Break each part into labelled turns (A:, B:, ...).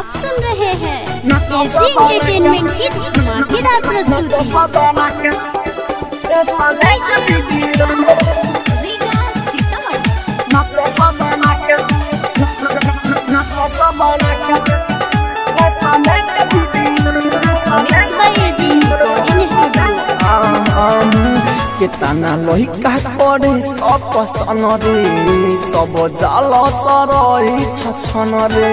A: आप सुन रहे हैं एजी एंटरटेनमेंट की धमाकेदार प्रस्तुति Riga Sitamarhi mix by AG recording studio
B: केतना लहिका करे सब पसन रे सब जाल सरई छछन रे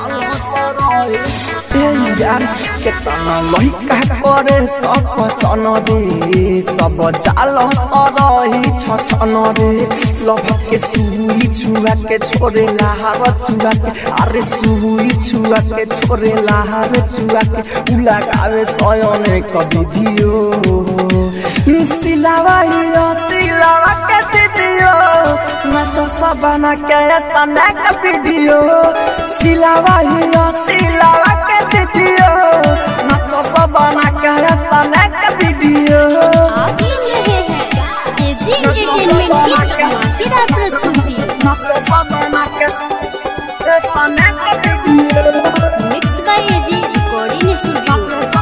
B: ए यार केतना लहिका करे सब पसन रे सब जाल सरई छछन रे लभ के सुई छुआ के छोरे लाहार छुआ के अरे सुई छुआ के छोरे लाहार छुआ के उला गावे सयने कवि दियो सिलावा हियो सिलावा के दीदियो नाचो सबना के सने के वीडियो सिलावा हियो सिलावा के दीदियो नाचो सबना के सने के वीडियो
A: आप सुन रहे हैं एजी एंटरटेनमेंट की धमाकेदार प्रस्तुति
B: नाचो सबना के सने के video
A: mix by AG recording studio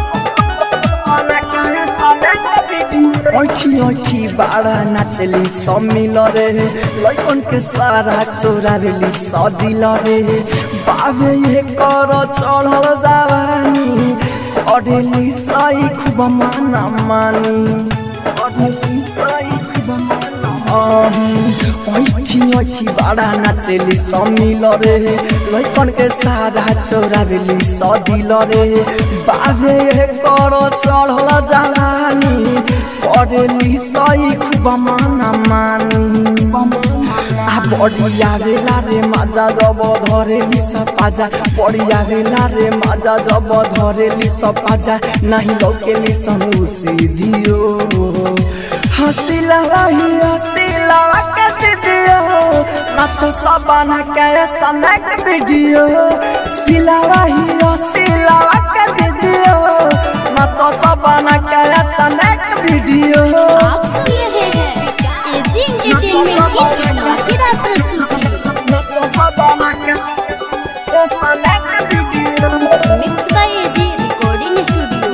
B: ऐठी ऐठी बाड़ा नाचली सब मिल रे लैकन के सारा चोरा रेली सदिल रे बाबे ये कर चढ़ल जावानी अडेली सही खूब माना मानी अडेली सही खूब माना ऐठी ऐठी बाड़ा नाचली सब मिल रे लैकन के सारा चोरा रेली सदिल रे बाबे ये कर चढ़ल जावानी पढ़ली सही खूब माना मानी आ बड़िया बेला रे माजा जब धरेली सपाजा बड़िया बेला रे माजा जब धरेली सपाजा नहीं लौकेली सनु सीधियो हसीला रही हसीला के दीदियो नाचो सबना के सनक वीडियो सिला रही हसीला के दीदियो नाचो सबना के सनक वीडियो
A: आप सुन रहे हैं एजी एंटरटेनमेंट की धमाकेदार प्रस्तुति
B: नाचो सबना के सनक video
A: mix by AG recording studio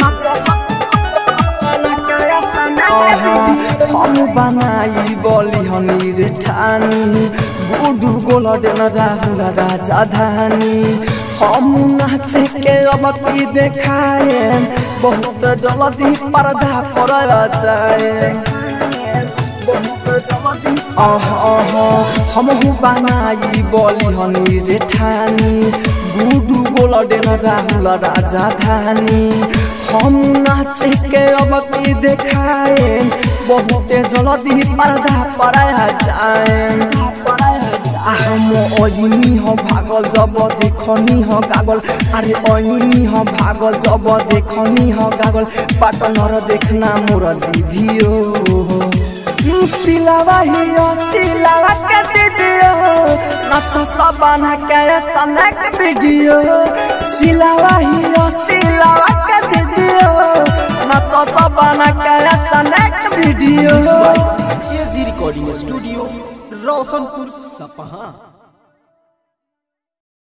B: हम बनाई बली हनी रे ठानी गुडू गोल डेन राहुल राजा धानी हम नाचे के अब की देखाए बहुत जल्दी पर्दा पर जाए अह अह हम बनाई बली हनी रे ठानी गुडू गोल डेन राहुल राजा धानी हम नाचे के अब की देखाए बहुते जल्दी पर्दा पराया जाए हम ओइनी हो भागल जब देखनी हो गागल अरे ओइनी हो भागल जब देखनी हो गागल पार्टनर देखना मोर जीभियो सिलावा हियो सिलावा के दीदियो नाच सबना के सनक वीडियो सिलावा हियो सिलावा के दीदियो नाच सबना के सनक video
C: AG recording studio Roshanpur सपहा